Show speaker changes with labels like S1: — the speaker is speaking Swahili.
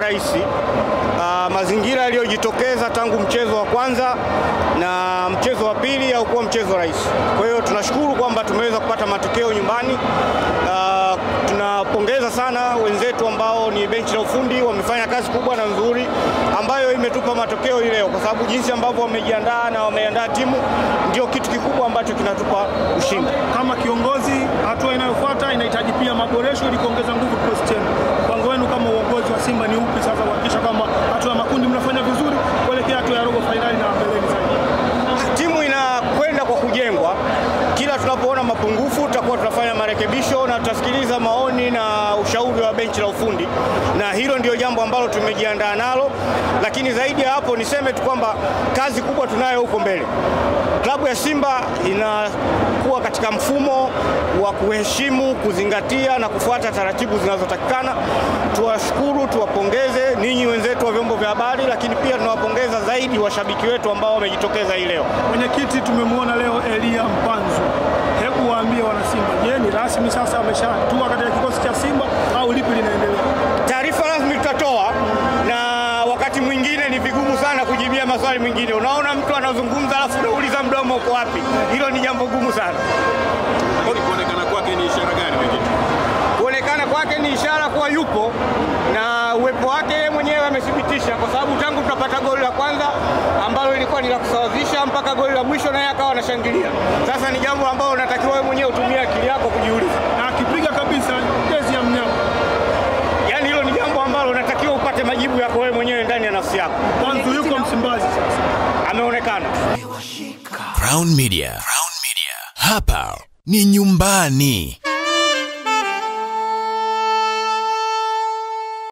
S1: rahisi. Uh, mazingira yaliyojitokeza tangu mchezo wa kwanza na mchezo wa pili haukuwa mchezo rahisi. Kwa hiyo tunashukuru kwamba tumeweza kupata matokeo nyumbani. Uh, tunapongeza sana wenzetu ambao ni benchi la ufundi, wamefanya kazi kubwa na nzuri ambayo imetupa matokeo hii leo, kwa sababu jinsi ambavyo wamejiandaa na wameandaa timu ndio kitu kikubwa ambacho kinatupa ushindi.
S2: Kama kiongozi, hatua inayofuata inahitaji pia maboresho ili kuongeza nguvu kikosi chenu. Mpango wenu kama uongozi wa Simba ni upi sasa kuhakikisha kwamba hatua ya makundi mnafanya vizuri kuelekea hatua ya robo fainali na mbeleni zaidi?
S1: Timu inakwenda kwa kujengwa. Kila tunapoona mapungufu, tutakuwa tunafanya marekebisho na tutasikiliza maoni na ushauri wa benchi la ufundi, na hilo ndio jambo ambalo tumejiandaa nalo. Lakini zaidi ya hapo, niseme tu kwamba kazi kubwa tunayo huko mbele. Klabu ya Simba inakuwa katika mfumo wa kuheshimu, kuzingatia na kufuata taratibu zinazotakikana. Tuwashukuru, tuwapongeze ninyi wenzetu wa vyombo vya habari, lakini pia tunawapongeza zaidi washabiki wetu ambao wamejitokeza hii leo.
S2: Mwenyekiti, tumemwona leo Elia Mpanzu, hebu waambie wanasimba, je, ni rasmi sasa ameshatua katika kikosi cha Simba au lipi linaendelea?
S1: Taarifa rasmi tutatoa, na wakati mwingine ni vigumu sana kujibia maswali mengine. Unaona mtu anazungumza alafu unauliza mdomo uko wapi? Hilo ni jambo gumu sana.
S3: Lakini kuonekana kwake ni ishara gani mwenyekiti?
S1: Kuonekana kwake ni ishara kuwa yupo na uwepo wake yeye mwenyewe amethibitisha, kwa sababu tangu tunapata goli la kwanza ambalo ilikuwa ni la kusawazisha mpaka goli la mwisho naye akawa anashangilia. Sasa ni jambo ambalo unatakiwa wewe mwenyewe utumie akili yako kujiuliza.
S2: Na akipiga kabisa jezi ya mnyama
S1: Yaani hilo ni jambo ambalo unatakiwa upate majibu yako wewe mwenyewe ndani ya nafsi yako.
S2: Mpanzu yuko Msimbazi sasa.
S1: Ameonekana.
S4: Crown Media. Crown Media. Hapa ni nyumbani.